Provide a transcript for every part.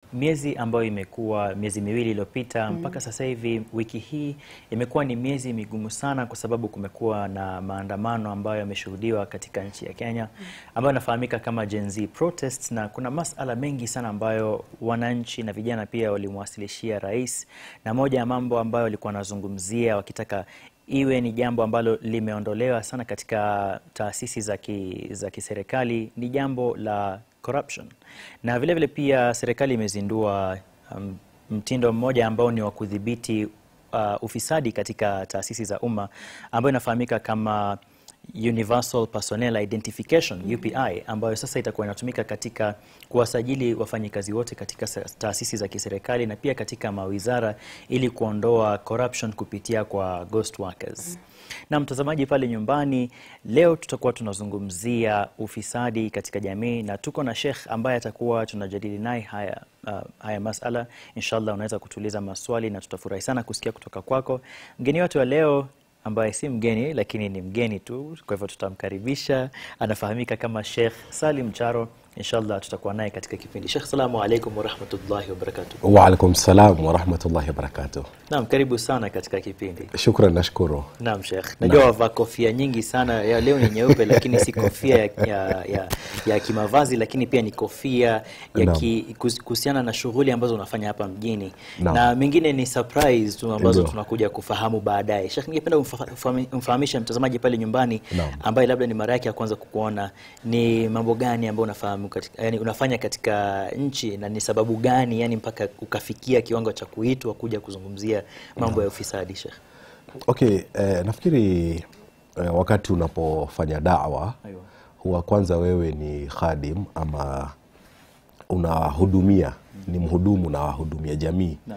miezi ambayo imekuwa miezi miwili iliyopita mpaka sasa hivi, wiki hii imekuwa ni miezi migumu sana, kwa sababu kumekuwa na maandamano ambayo yameshuhudiwa katika nchi ya Kenya ambayo inafahamika kama Gen Z protests, na kuna masala mengi sana ambayo wananchi na vijana pia walimwasilishia rais, na moja ya mambo ambayo walikuwa wanazungumzia wakitaka iwe ni jambo ambalo limeondolewa sana katika taasisi za ki, za kiserikali ni jambo la corruption, na vile vile pia serikali imezindua um, mtindo mmoja ambao ni wa kudhibiti uh, ufisadi katika taasisi za umma ambayo inafahamika kama Universal Personnel Identification UPI, ambayo sasa itakuwa inatumika katika kuwasajili wafanyikazi wote katika sa- taasisi za kiserikali na pia katika mawizara ili kuondoa corruption kupitia kwa ghost workers. Na mtazamaji pale nyumbani, leo tutakuwa tunazungumzia ufisadi katika jamii na tuko na Sheikh ambaye atakuwa tunajadili naye haya, uh, haya masala. Inshallah unaweza kutuuliza maswali na tutafurahi sana kusikia kutoka kwako. Mgeni wetu wa leo ambaye si mgeni lakini ni mgeni tu, kwa hivyo tutamkaribisha. Anafahamika kama Sheikh Salim Charo. Inshallah tutakuwa naye katika kipindi. Sheikh, salamu alaikum warahmatullahi wabarakatuh. Waalaikum salam warahmatullahi wabarakatuh. Naam, karibu sana katika kipindi. Shukran, nashukuru. Naam Sheikh, najua wavaa kofia nyingi sana ya leo ni nyeupe, lakini si kofia ya, ya, ya, ya kimavazi, lakini pia ni kofia ya Naam. ki- kus- kuhusiana na shughuli ambazo unafanya hapa mjini Naam. na mengine ni surprise tu ambazo Ndio. tunakuja kufahamu baadaye. Sheikh, ningependa umfa- ufahami- umfahamishe mtazamaji pale nyumbani Naam. ambaye labda ni mara yake ya kwanza kukuona, ni mambo gani ambayo unafahamu katika, yani unafanya katika nchi na ni sababu gani yani mpaka ukafikia kiwango cha kuitwa kuja kuzungumzia mambo ya ufisadi Sheikh? Okay, eh, nafikiri eh, wakati unapofanya dawa Aiyo. huwa kwanza wewe ni khadim ama unahudumia, ni mhudumu na wahudumia jamii Naam.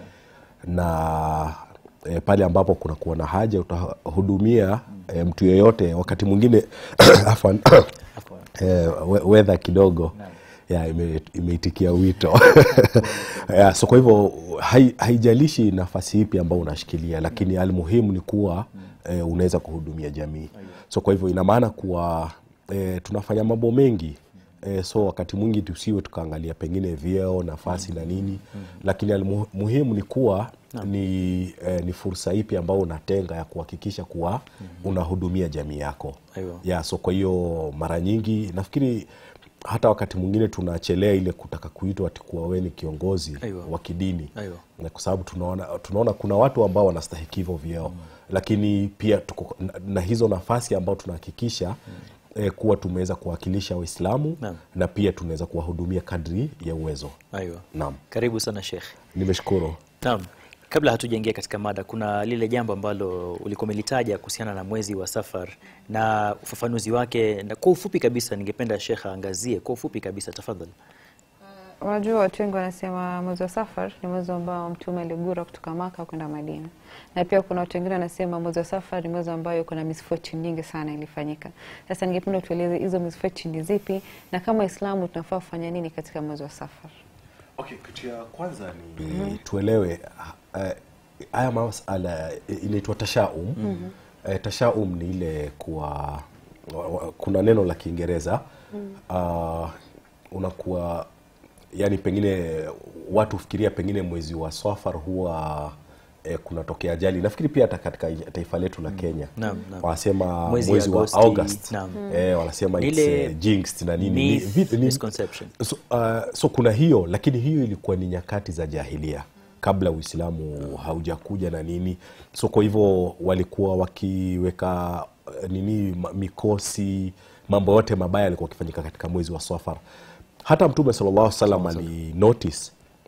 na e, pale ambapo kuna kuwa na haja utahudumia e, mtu yeyote. Wakati mwingine afwan, Afwan. e, we- weather kidogo ya ime- imeitikia wito ya, so kwa hivyo hai, haijalishi nafasi ipi ambayo unashikilia, lakini almuhimu ni kuwa e, unaweza kuhudumia jamii. So kwa hivyo ina maana kuwa e, tunafanya mambo mengi e, so wakati mwingi tusiwe tukaangalia pengine vyeo nafasi na nini, lakini almuhimu ni kuwa ni, eh, ni fursa ipi ambayo unatenga ya kuhakikisha kuwa unahudumia jamii yako Aiyo. ya so kwa hiyo mara nyingi nafikiri hata wakati mwingine tunachelea ile kutaka kuitwa ati kuwa wewe ni kiongozi Aiyo. wa kidini Aiyo. na kwa sababu tunaona, tunaona kuna watu ambao wanastahiki hivyo vyeo lakini pia tuko na, na hizo nafasi ambao tunahakikisha eh, kuwa tumeweza kuwakilisha Waislamu Naam. na pia tunaweza kuwahudumia kadri ya uwezo. Aiyo. Naam, Karibu sana Sheikh. nimeshukuru. Naam. Kabla hatujaingia katika mada, kuna lile jambo ambalo ulikuwa umelitaja kuhusiana na mwezi wa Safar na ufafanuzi wake, na kwa ufupi kabisa, ningependa Sheikh aangazie kwa ufupi kabisa, tafadhali. Unajua, watu wengi wanasema mwezi wa Safar ni mwezi ambao Mtume aligura kutoka Maka kwenda Madina, na pia kuna watu wengine wanasema mwezi wa Safar ni mwezi ambao kuna misfortune nyingi sana ilifanyika. Sasa ningependa tueleze hizo misfortune ni zipi, na kama Waislamu tunafaa kufanya nini katika mwezi wa Safar? Okay, kitu ya kwanza ni tuelewe eh, haya masala eh, inaitwa tashaum. Eh, tashaum ni ile kuwa wa- wa- kuna neno la Kiingereza ah, unakuwa yani pengine watu fikiria pengine mwezi wa Safar huwa eh, kunatokea ajali. Nafikiri pia hata katika taifa letu la Kenya Naam, naam. wanasema Mwezi mwezi, wa Agosti, August naam. eh, wanasema Ni it's, ile eh, jinxed na nini Ni- myth, vi- ni- misconception. so, uh, so kuna hiyo lakini hiyo ilikuwa ni nyakati za jahilia kabla uislamu haujakuja na nini so kwa hivyo walikuwa wakiweka uh, nini ma- mikosi mambo yote mabaya yalikuwa wakifanyika katika mwezi wa safar hata mtume sallallahu alaihi wasallam ali notice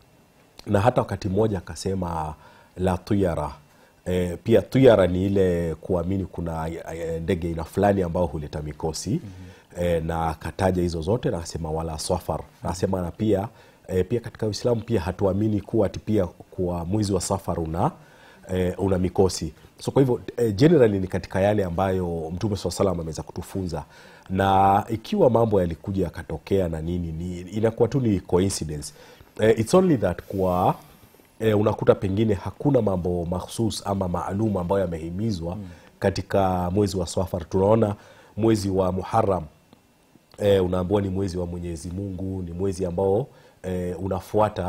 na hata wakati mmoja akasema la tuyara e, pia tuyara ni ile kuamini kuna e, ndege aina fulani ambao huleta mikosi mm-hmm. e, na akataja hizo zote na akasema wala safar na akasema na pia e, pia katika uislamu pia hatuamini kuwa ati pia kuwa mwezi wa safar una e, una mikosi so kwa hivyo e, generally ni katika yale ambayo mtume saa salam ameweza kutufunza na ikiwa mambo yalikuja yakatokea na nini ni, inakuwa tu ni coincidence eh, it's only that kwa eh, unakuta pengine hakuna mambo mahsus ama maalum ambayo yamehimizwa mm. katika mwezi wa Safar. Tunaona mwezi wa Muharram eh, unaambiwa ni mwezi wa Mwenyezi Mungu, ni mwezi ambao eh, unafuata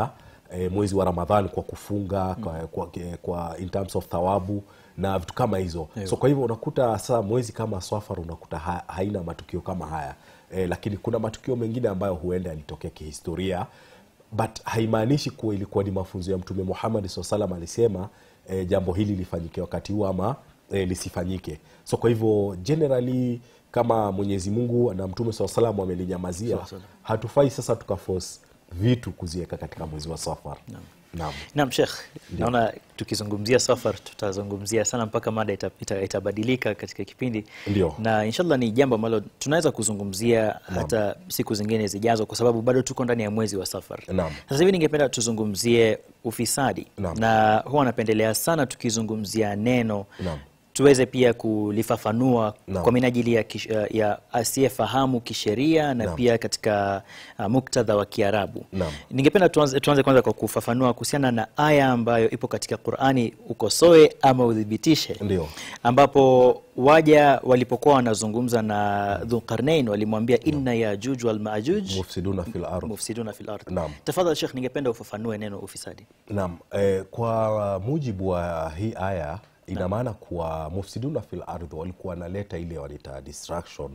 e, mwezi wa Ramadhan kwa kufunga kwa, kwa, kwa in terms of thawabu na vitu kama hizo so kwa hivyo unakuta sasa mwezi kama Safar unakuta ha, haina matukio kama haya e, lakini kuna matukio mengine ambayo huenda yalitokea kihistoria but haimaanishi kuwa ilikuwa ni mafunzo ya Mtume Muhammad SAW salam alisema e, jambo hili lifanyike wakati huu ama e, lisifanyike. So kwa hivyo generally kama Mwenyezi Mungu na Mtume SAW salam wamelinyamazia, hatufai sasa tukaforce vitu kuziweka katika mwezi wa Safar. Naam. Naam, Sheikh, naona tukizungumzia Safar tutazungumzia sana mpaka mada ita- ita- itabadilika katika kipindi Ndio. na inshallah ni jambo ambalo tunaweza kuzungumzia hata siku zingine zijazo, kwa sababu bado tuko ndani ya mwezi wa Safar. Naam. Sasa hivi ningependa tuzungumzie ufisadi Naam. na huwa napendelea sana tukizungumzia neno Naam. tuweze pia kulifafanua Naam. kwa minajili ya, kish, ya asiyefahamu kisheria na Naam. pia katika uh, muktadha wa Kiarabu. Naam. Ningependa tuanze, tuanze kwanza kwa kufafanua kuhusiana na aya ambayo ipo katika Qur'ani, ukosoe ama udhibitishe, Ndio. ambapo waja walipokuwa wanazungumza na Dhulqarnain walimwambia inna yajuj wal majuj Mufsiduna fil ardh. mufsiduna fil ardh. Naam. Tafadhali Sheikh, ningependa ufafanue neno ufisadi. Naam, eh, kwa mujibu wa hii aya ina maana kuwa mufsiduna fil ardh walikuwa wanaleta ile wanaita distraction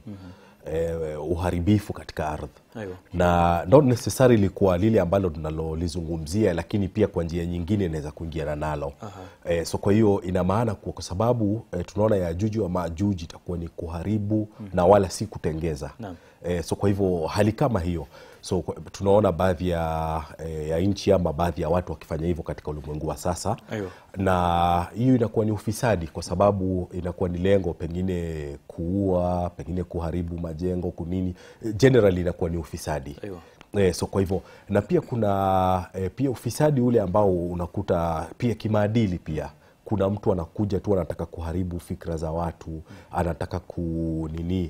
eh, uharibifu katika ardhi Aiyo. na not necessarily kwa lile ambalo tunalolizungumzia, lakini pia kwa njia nyingine inaweza kuingiana nalo eh, so kwa hiyo ina maana kuwa kwa sababu eh, tunaona Yajuji wa Majuji itakuwa ni kuharibu na wala si kutengeza Naam. eh, so kwa hivyo hali kama hiyo so kwa- tunaona baadhi ya, eh, ya nchi ama baadhi ya watu wakifanya hivyo katika ulimwengu wa sasa Aiyo. na hiyo inakuwa ni ufisadi kwa sababu inakuwa ni lengo pengine kuua pengine kuharibu majengo kunini Eh, generally inakuwa ni ufisadi Aiyo. Eh, so kwa hivyo na pia kuna eh, pia ufisadi ule ambao unakuta pia kimaadili pia kuna mtu anakuja tu anataka kuharibu fikra za watu anataka kunini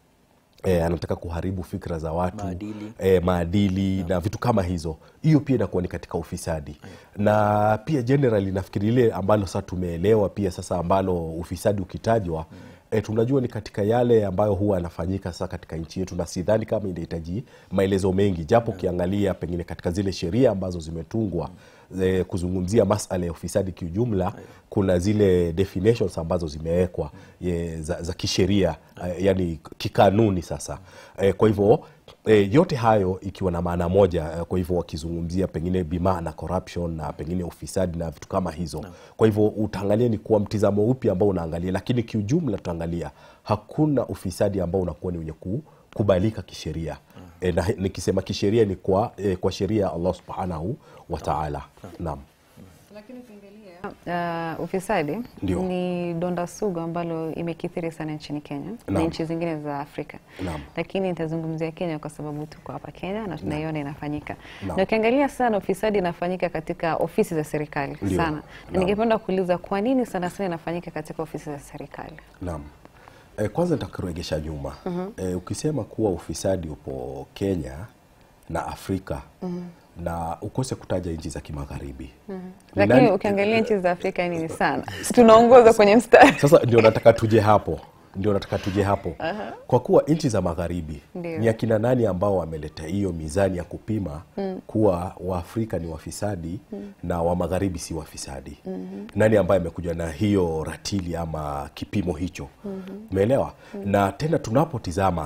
E, anataka kuharibu fikra za watu Maadili. e, maadili na vitu kama hizo hiyo pia inakuwa ni katika ufisadi na pia generally nafikiri ile ambalo sasa tumeelewa pia sasa ambalo ufisadi ukitajwa e, tunajua ni katika yale ambayo huwa yanafanyika sasa katika nchi yetu na sidhani kama inahitaji maelezo mengi japo ukiangalia pengine katika zile sheria ambazo zimetungwa e, kuzungumzia masala ya ufisadi kiujumla kuna zile definitions ambazo zimewekwa e, za, za kisheria e, yani kikanuni sasa e, kwa hivyo e, yote hayo ikiwa na maana moja e, kwa hivyo wakizungumzia pengine bima na corruption na pengine ufisadi na vitu kama hizo kwa hivyo utaangalia ni kuwa mtizamo upi ambao unaangalia lakini kiujumla tutaangalia hakuna ufisadi ambao unakuwa ni wenye kukubalika kisheria e, na nikisema kisheria ni kwa, e, kwa sheria ya allah subhanahu wa taala naam Lakini ukiangalia uh, ufisadi Ndio. ni donda sugu ambalo imekithiri sana nchini Kenya na Naam. nchi zingine za Afrika. Naam. Lakini nitazungumzia Kenya kwa sababu tuko hapa Kenya na tunaiona inafanyika. Naam. Na ukiangalia sana ufisadi inafanyika katika ofisi za serikali Ndio. sana. Na Naam. ningependa kuuliza kwa nini sana sana inafanyika katika ofisi za serikali? Naam. E, kwanza nitakuregesha nyuma. E, ukisema kuwa ufisadi upo Kenya na Afrika na ukose kutaja nchi za kimagharibi. Ni Lakini nani- ukiangalia nchi za Afrika ni sana. Si tunaongoza kwenye mstari. Sasa ndio nataka tuje hapo, ndio nataka tuje hapo kwa kuwa nchi za magharibi Ndio. ni akina nani ambao wameleta hiyo mizani ya kupima kuwa Waafrika ni wafisadi na wa magharibi si wafisadi? Nani ambaye amekuja na hiyo ratili ama kipimo hicho? Umeelewa? Na tena tunapotizama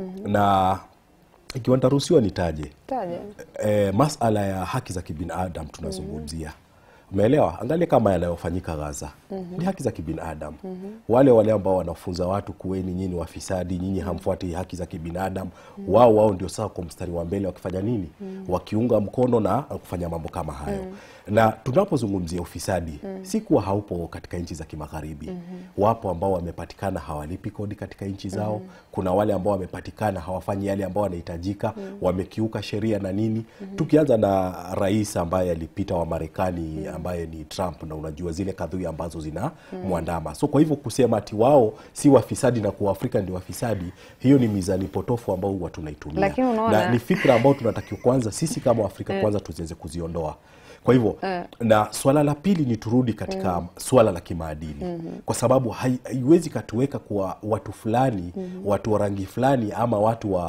na ikiwa nitaruhusiwa nitaje Taja. e, masala ya haki za kibinadamu tunazungumzia umeelewa angalia kama yanayofanyika gaza ni haki za kibinadamu wale wale ambao wanafunza watu kuweni nyinyi wafisadi nyinyi hamfuati haki za kibinadamu wao wao ndio saa kwa mstari wa mbele wakifanya nini wakiunga mkono na kufanya mambo kama hayo na tunapozungumzia ufisadi si kuwa haupo katika nchi za kimagharibi wapo ambao wamepatikana hawalipi kodi katika nchi zao kuna wale ambao wamepatikana hawafanyi yale ambao wanahitajika wamekiuka sheria na nini tukianza na rais ambaye alipita wa marekani ambaye ni trump na unajua zile kadhui ambazo zina mwandama so kwa hivyo kusema ati wao si wafisadi na kuwa afrika ndio wafisadi hiyo ni mizani potofu ambao huwa tunaitumia Lakini unaona- na ni fikra ambao tunatakiwa kwanza sisi kama waafrika kwanza tuziweze kuziondoa kwa hivyo na swala la pili ni turudi katika swala la kimaadili kwa sababu hai- haiwezi katuweka kwa watu fulani watu wa rangi fulani ama watu wa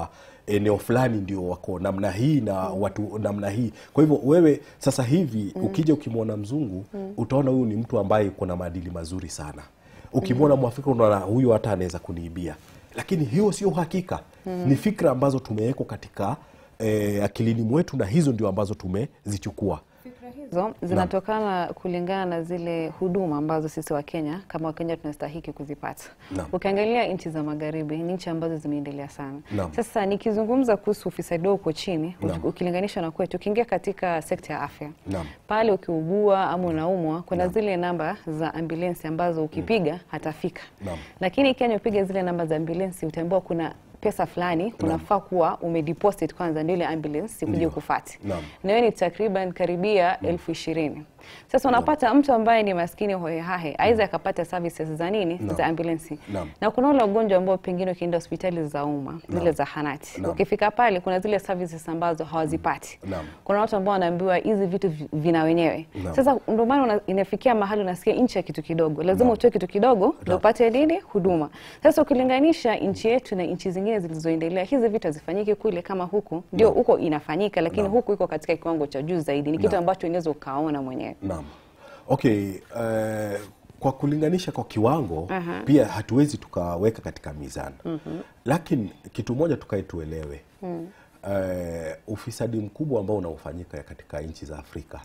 eneo fulani ndio wako namna hii na watu namna hii kwa hivyo wewe sasa hivi ukija ukimwona mzungu utaona huyu ni mtu ambaye kuna maadili mazuri sana ukimwona mwafrika unaona huyu hata anaweza kuniibia lakini hiyo sio uhakika ni fikra ambazo tumewekwa katika eh, akilini mwetu na hizo ndio ambazo tumezichukua hizo zinatokana kulingana na zile huduma ambazo sisi wa Kenya kama Wakenya tunastahiki kuzipata. Naam. Ukiangalia nchi za magharibi ni nchi ambazo zimeendelea sana. Naam. Sasa nikizungumza kuhusu ufisadi wao uko chini Naam. ukilinganisha na kwetu, ukiingia katika sekta ya afya Naam. pale ukiugua ama unaumwa, kuna zile namba za ambulensi ambazo ukipiga hatafika. Naam. Lakini Kenya upiga zile namba za ambulensi utaambiwa kuna pesa fulani unafaa kuwa umedeposit kwanza ndio ile ambulance ikuje Ndio. kufati Naam. na hiyo ni takriban karibia elfu ishirini. Sasa unapata mtu ambaye ni maskini hohehahe aweze akapata services za nini Naam. za ambulensi Naam. na kuna ule ugonjwa ambao pengine ukienda hospitali za umma zile zahanati Naam. ukifika pale kuna zile services ambazo hawazipati Naam. kuna watu ambao wanaambiwa hizi vitu vi- vina wenyewe Naam. sasa ndio maana una- inafikia mahali unasikia nchi ya kitu kidogo lazima utoe kitu kidogo ndio upate nini huduma sasa ukilinganisha nchi yetu na nchi zingine zilizoendelea hizi vitu hazifanyiki kule kama huku ndio huko inafanyika lakini Naam. huku iko katika kiwango cha juu zaidi ni kitu Naam. ambacho unaweza ukaona mwenyewe Naam. Okay, eh, kwa kulinganisha kwa kiwango pia hatuwezi tukaweka katika mizani. Lakini kitu moja tukae tuelewe. Eh, ufisadi mkubwa ambao unaofanyika katika nchi za Afrika.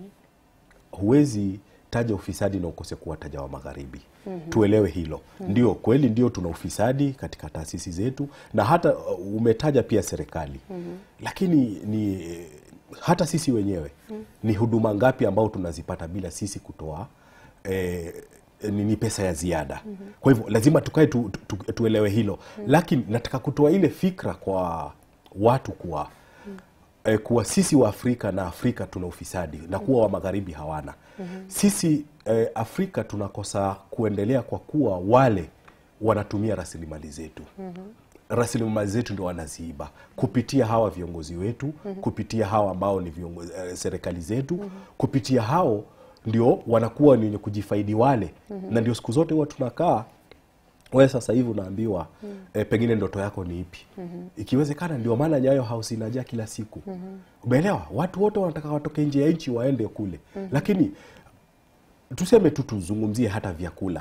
Huwezi taja ufisadi na ukose kuwataja wa magharibi. Tuelewe hilo. Ndio kweli, ndio tuna ufisadi katika taasisi zetu na hata uh, umetaja pia serikali. Lakini ni hata sisi wenyewe ni huduma ngapi ambao tunazipata bila sisi kutoa eh, ni, ni pesa ya ziada. Kwa hivyo lazima tukae tu, tu, tu, tuelewe hilo. Lakini nataka kutoa ile fikra kwa watu kuwa eh, kuwa sisi wa Afrika na Afrika tuna ufisadi na kuwa wa magharibi hawana. Sisi eh, Afrika tunakosa kuendelea kwa kuwa wale wanatumia rasilimali zetu rasilimali zetu ndio wanaziiba kupitia hawa viongozi wetu kupitia hawa ambao ni viongozi, eh, serikali zetu kupitia hao ndio wanakuwa ni wenye kujifaidi wale na ndio siku zote huwa tunakaa wewe sasa hivi unaambiwa eh, pengine ndoto yako ni ipi ikiwezekana ndio maana nyayo house inajaa kila siku umeelewa watu wote wanataka watoke nje ya nchi waende kule lakini tuseme tu tuzungumzie hata vyakula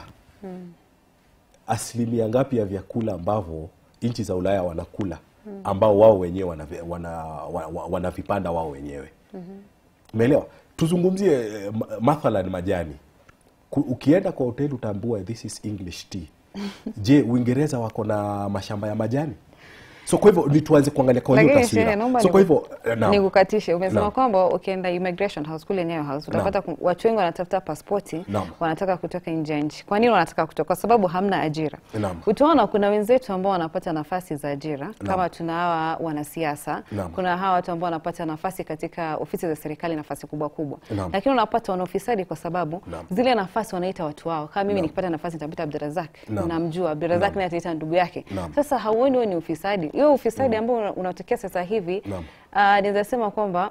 asilimia ngapi ya vyakula ambavyo nchi za Ulaya wanakula ambao wao wenyewe wanavipanda wana, wana, wana vipanda wao wenyewe umeelewa tuzungumzie eh, ma- mathalan majani Ku- ukienda kwa hoteli utaambua this is english tea je uingereza wako na mashamba ya majani so kwa hivyo ni tuanze kuangalia kwa hiyo Lakini shehe, taswira naomba so kwa niku- hivyo eh, naam. nikukatishe. Umesema Naam. kwamba ukienda immigration house kule Nyayo house utapata ku- watu wengi wanatafuta pasipoti, Naam. wanataka kutoka nje ya nchi. Kwa nini wanataka kutoka? Kwa sababu hamna ajira. Naam. Utaona kuna wenzetu ambao wanapata nafasi za ajira kama tuna hawa wanasiasa, Naam. kuna hawa watu ambao wanapata nafasi katika ofisi za serikali, nafasi kubwa kubwa, Naam. lakini unapata wana ufisadi kwa sababu Naam. zile nafasi wanaita watu wao. Kama mimi Naam. nikipata nafasi nitamwita Abdurazak, Naam. namjua Abdurazak naye ataita ndugu yake. Naam. Sasa hauoni huo ni ufisadi? Hiyo ufisadi ambao una- unatokea sasa hivi Naam. Ah, naweza sema kwamba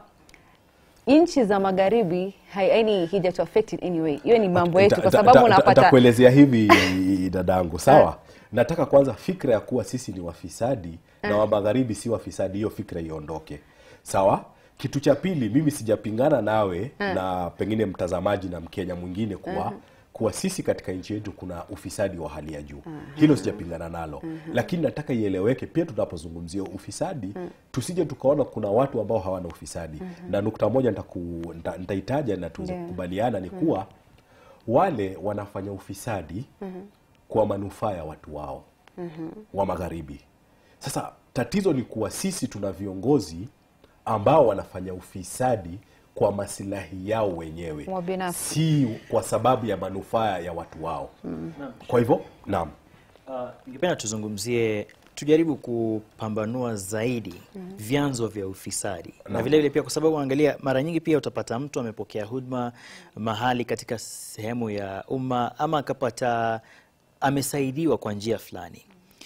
nchi za magharibi hai- yaani hijatu affect in any way. Hiyo ni mambo yetu, kwa Ta- ta- sababu ta- unapata Nitakuelezea hivi dadangu, sawa. Nataka kwanza fikra ya kuwa sisi ni wafisadi na wa magharibi si wafisadi, hiyo fikra iondoke, sawa. Kitu cha pili, mimi sijapingana nawe na pengine mtazamaji na Mkenya mwingine kuwa kuwa sisi katika nchi yetu kuna ufisadi wa hali ya juu. Hilo sijapingana nalo, lakini nataka ieleweke pia tunapozungumzia ufisadi tusije tukaona kuna watu ambao hawana ufisadi. Na nukta moja nitaku- nita- nitaitaja na tuweze Ndio. kukubaliana ni kuwa wale wanafanya ufisadi kwa manufaa ya watu wao wa magharibi. Sasa tatizo ni kuwa sisi tuna viongozi ambao wanafanya ufisadi kwa masilahi yao wenyewe, Wa binafsi. si kwa sababu ya manufaa ya watu wao. Kwa hivyo, naam, Uh, ningependa tuzungumzie tujaribu kupambanua zaidi vyanzo vya ufisadi na vile vile pia, kwa sababu angalia, mara nyingi pia utapata mtu amepokea huduma mahali katika sehemu ya umma ama akapata amesaidiwa kwa njia fulani,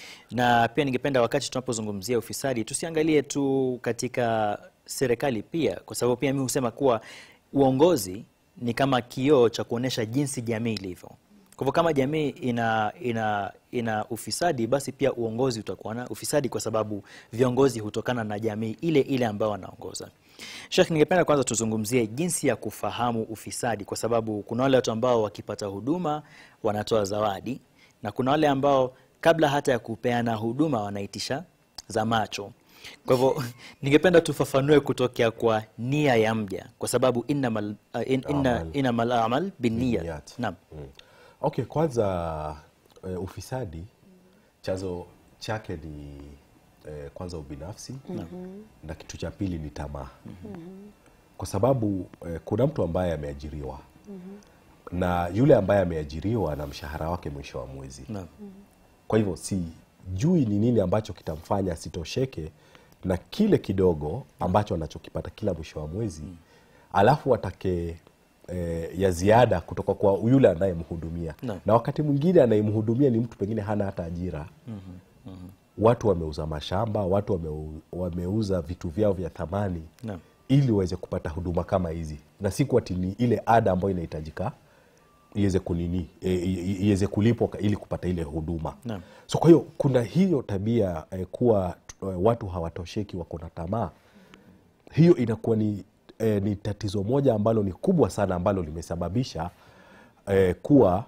na pia ningependa wakati tunapozungumzia ufisadi tusiangalie tu katika serikali pia, kwa sababu pia mimi husema kuwa uongozi ni kama kioo cha kuonyesha jinsi jamii ilivyo. Kwa hivyo kama jamii ina, ina, ina ufisadi, basi pia uongozi utakuwa na ufisadi, kwa sababu viongozi hutokana na jamii ile ile ambayo wanaongoza. Sheikh, ningependa kwanza tuzungumzie jinsi ya kufahamu ufisadi, kwa sababu kuna wale watu ambao wakipata huduma wanatoa zawadi na kuna wale ambao kabla hata ya kupeana huduma wanaitisha za macho. Kwa hivyo ningependa tufafanue kutokea kwa nia ya mja, kwa sababu innamal uh, in, inna, Amal. innamal amal binniyat. Binniyat. Naam. Mm. Okay, kwanza eh, ufisadi chanzo chake ni eh, kwanza ubinafsi na kitu cha pili ni tamaa kwa sababu eh, kuna mtu ambaye ameajiriwa na yule ambaye ameajiriwa na mshahara wake mwisho wa mwezi Naam. kwa hivyo sijui ni nini ambacho kitamfanya asitosheke na kile kidogo ambacho anachokipata kila mwisho wa mwezi alafu atake e, ya ziada kutoka kwa yule anayemhudumia Naam. na wakati mwingine anayemhudumia ni mtu pengine hana hata ajira watu wameuza mashamba watu wameu, wameuza vitu vyao vya thamani Naam. ili waweze kupata huduma kama hizi na si kuwa ni ile ada ambayo inahitajika iweze kunini e, i- iweze kulipwa ka- ili kupata ile huduma Naam. so kwa hiyo kuna hiyo tabia eh, kuwa eh, watu hawatosheki wako na tamaa hiyo inakuwa ni, eh, ni tatizo moja ambalo ni kubwa sana ambalo limesababisha eh, kuwa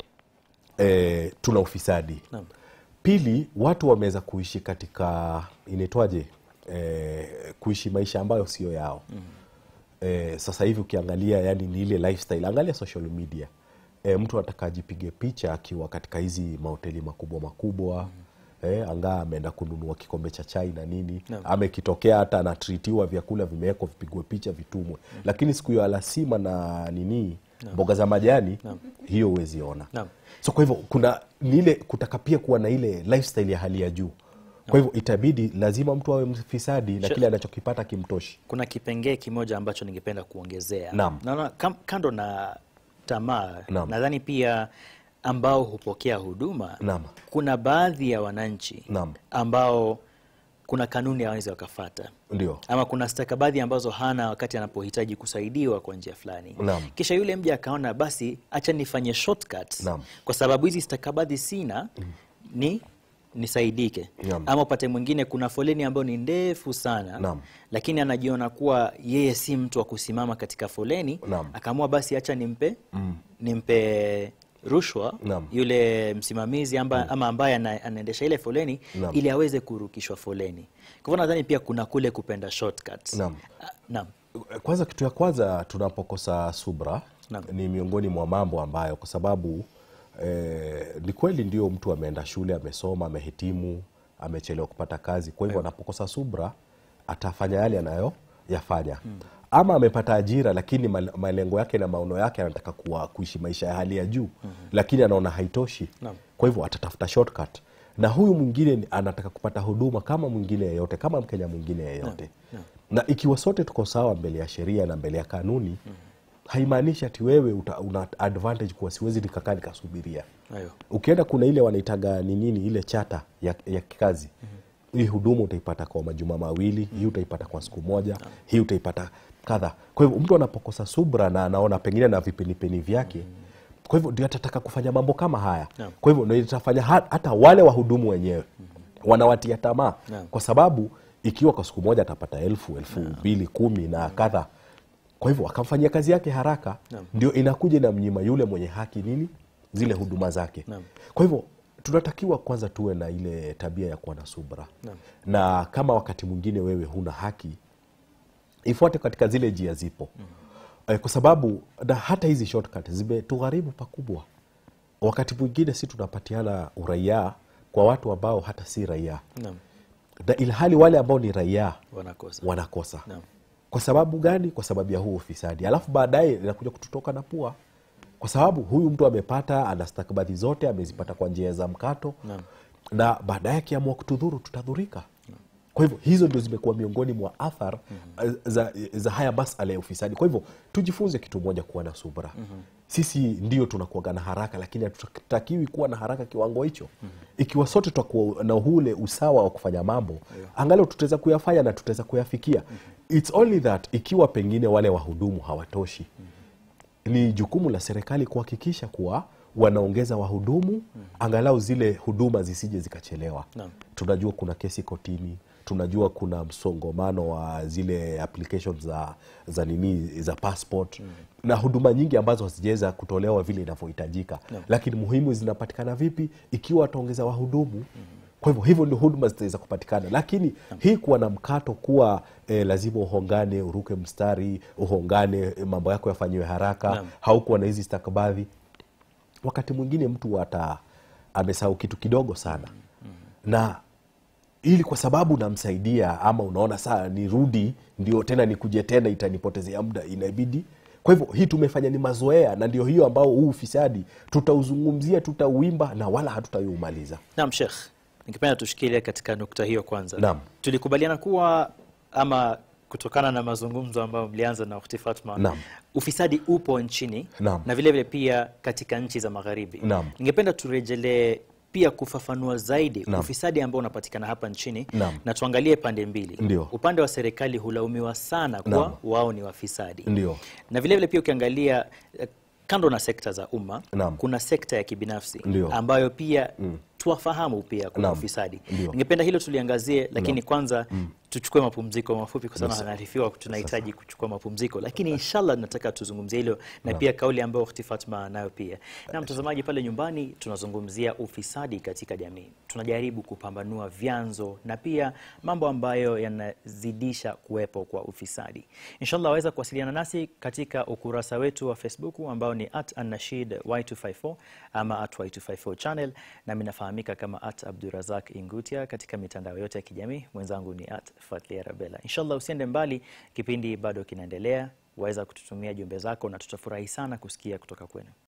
eh, tuna ufisadi Naam. pili watu wameweza kuishi katika inaitwaje eh, kuishi maisha ambayo sio yao mm. eh, sasa hivi ukiangalia yani ni ile lifestyle angalia social media eh, mtu anataka ajipige picha akiwa katika hizi mahoteli makubwa makubwa mm. eh, angaa ameenda kununua kikombe cha chai na nini Naam. amekitokea hata anatritiwa vyakula vimewekwa vipigwe picha vitumwe mm. lakini siku hiyo alasima na nini mboga za majani hiyo huwezi ona Naam. so kwa hivyo kuna ni ile kutaka pia kuwa na ile lifestyle ya hali ya juu kwa hivyo itabidi lazima mtu awe mfisadi na Sure. kile anachokipata kimtoshi Kuna kipengee kimoja ambacho ningependa kuongezea. Naam. Naona kam- kando na tamaa, Naam. nadhani pia ambao hupokea huduma, Naam. kuna baadhi ya wananchi Naam. ambao kuna kanuni hawawezi wakafata ndio ama kuna stakabadhi ambazo hana wakati anapohitaji kusaidiwa kwa njia fulani Naam. kisha yule mja akaona basi acha nifanye shortcut Naam. kwa sababu hizi stakabadhi sina ni nisaidike Naam. ama upate mwingine kuna foleni ambayo ni ndefu sana Naam. lakini anajiona kuwa yeye si mtu wa kusimama katika foleni Naam. akaamua basi acha nimpe nimpe rushwa Naam. yule msimamizi amba, ama ambaye ana- anaendesha ile foleni Naam. ili aweze kurukishwa foleni kwa hivyo nadhani pia kuna kule kupenda shortcuts. Naam. Ah, naam. kwanza kitu ya kwanza tunapokosa subra Naam. ni miongoni mwa mambo ambayo kwa sababu eh, ni kweli ndio mtu ameenda shule amesoma amehitimu amechelewa kupata kazi kwa hivyo anapokosa subra atafanya yale anayoyafanya ama amepata ajira lakini mal- malengo yake na maono yake anataka kuwa, kuishi maisha ya hali ya juu lakini anaona haitoshi Naam. kwa hivyo atatafuta shortcut na huyu mwingine ni- anataka kupata huduma kama mwingine yeyote kama mkenya mwingine yeyote na ikiwa sote tuko sawa mbele ya sheria na mbele ya kanuni haimaanishi ati wewe uta, una advantage kuwa siwezi nikakaa nikasubiria Ayo. ukienda kuna ile wanaitaga ni nini ile chata ya, ya kikazi hii huduma utaipata kwa majuma mawili hii utaipata kwa siku moja hii utaipata kadha kwa hivyo mtu anapokosa subra na anaona pengine na vipenipeni vyake kwa hivyo ndio atataka kufanya mambo kama haya Naam. kwa hivyo ndio itafanya ha- hata wale wahudumu wenyewe wanawatia tamaa Naam. kwa sababu ikiwa kwa siku moja atapata elfu elfu mbili kumi na kadha kwa hivyo akamfanyia kazi yake haraka Naam. ndio inakuja na mnyima yule mwenye haki nini zile huduma zake Naam. kwa hivyo tunatakiwa kwanza tuwe na ile tabia ya kuwa na subra Naam. na kama wakati mwingine wewe huna haki ifuate katika zile njia zipo eh, kwa sababu na hata hizi shortcut zimetugharibu pakubwa wakati mwingine si tunapatiana uraia kwa watu ambao hata si raia Naam. na ilhali wale ambao ni raia Wanakosa. wanakosa Naam. kwa sababu gani kwa sababu ya huu ufisadi alafu baadaye inakuja kututoka na pua kwa sababu huyu mtu amepata ana stakabadhi zote amezipata kwa njia za mkato Naam. na baadaye akiamua kutudhuru tutadhurika kwa hivyo hizo ndio zimekuwa miongoni mwa athar za, za haya masala ya ufisadi kwa hivyo tujifunze kitu moja kuwa na subra sisi ndio tunakuaga na haraka lakini hatutakiwi kuwa na haraka kiwango hicho ikiwa sote tutakuwa na ule usawa wa kufanya mambo angalau tutaweza kuyafanya na tutaweza kuyafikia its only that ikiwa pengine wale wahudumu hawatoshi ni jukumu la serikali kuhakikisha kuwa wanaongeza wahudumu angalau zile huduma zisije zikachelewa Naam. tunajua kuna kesi kotini tunajua kuna msongomano wa zile applications za za nini za passport na huduma nyingi ambazo hazijaweza kutolewa vile inavyohitajika lakini muhimu zinapatikana vipi ikiwa wataongeza wahudumu kwa hivyo hivyo ndio huduma zitaweza kupatikana lakini hii kuwa na mkato kuwa eh, lazima uhongane uruke mstari uhongane eh, mambo yako yafanyiwe haraka Naam. haukuwa na hizi stakabadhi wakati mwingine mtu ata amesahau kitu kidogo sana na ili kwa sababu namsaidia ama unaona saa nirudi ndio tena nikuje tena itanipotezea muda inabidi kwa hivyo hii tumefanya ni mazoea na ndio hiyo ambao huu ufisadi tutauzungumzia tutauimba na wala hatutaiumaliza Naam, Sheikh, ningependa tushikilie katika nukta hiyo kwanza. Naam. Tulikubaliana kuwa ama kutokana na mazungumzo ambayo mlianza na Ukhti Fatma, Naam. ufisadi upo nchini Naam. na vile vile pia katika nchi za magharibi. Naam. Ningependa turejelee pia kufafanua zaidi Naam. ufisadi ambao unapatikana hapa nchini Naam. na tuangalie pande mbili. Ndio. Upande wa serikali hulaumiwa sana kuwa Naam. wao ni wafisadi Ndio. na vile vile pia ukiangalia eh, kando na sekta za umma Naam. kuna sekta ya kibinafsi Ndio. ambayo pia tuwafahamu pia kuna Naam. ufisadi. Ndio. Ningependa hilo tuliangazie, lakini kwanza tuchukue mapumziko mafupi, kwa sababu anaarifiwa tunahitaji kuchukua mapumziko, lakini inshallah nataka tuzungumzie hilo na pia kauli ambayo Ukhti Fatma nayo pia. Na mtazamaji pale nyumbani, tunazungumzia ufisadi katika jamii, tunajaribu kupambanua vyanzo na pia mambo ambayo yanazidisha kuwepo kwa ufisadi. Inshallah waweza kuwasiliana nasi katika ukurasa wetu wa Facebook ambao ni at annashid y254 ama at y254 channel, nami nafahamika kama at Abdurazak Ingutia katika mitandao yote ya kijamii. Mwenzangu ni at Fatlia Rabela. Inshallah usiende mbali, kipindi bado kinaendelea. Waweza kututumia jumbe zako na tutafurahi sana kusikia kutoka kwenu.